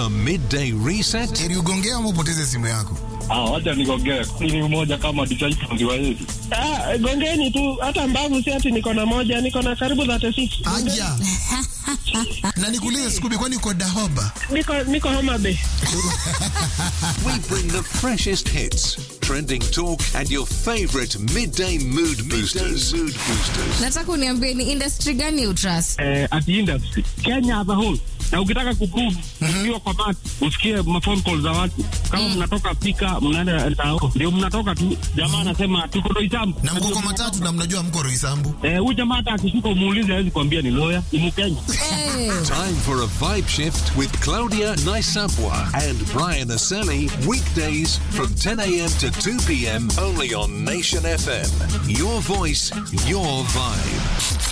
The midday reset. Ili ugongea ama upoteze simu yako. Ah, wacha nigongee. Ni mmoja kama disciple wa Yesu. Ah, gongeni tu hata mbavu si ati niko na moja, niko na karibu 36. Aja. Na nikuulize Scooby, kwani uko Dahoba? Niko niko Homa Bay. We bring the freshest hits, trending talk, and your favorite midday mood boosters. mood boosters. nataka uniambie ni industry gani utrust Eh, at industry. Kenya as a whole. Na ukitaka kuprove ukiwa kwa mat, usikie phone call za watu. Kama mnatoka pika, mnaenda tao. Ndio mnatoka tu. Jamaa anasema tuko Roysambu. Na mko kwa matatu na mnajua mko Roysambu. Eh, huyu jamaa hata akishuka umuulize hawezi kuambia ni lawyer, ni Mkenya. hey. Time for a vibe shift with Claudia Naisapwa and Brian Aseli. Weekdays from 10 a.m. to 2 p.m. only on Nation FM. Your voice, your vibe.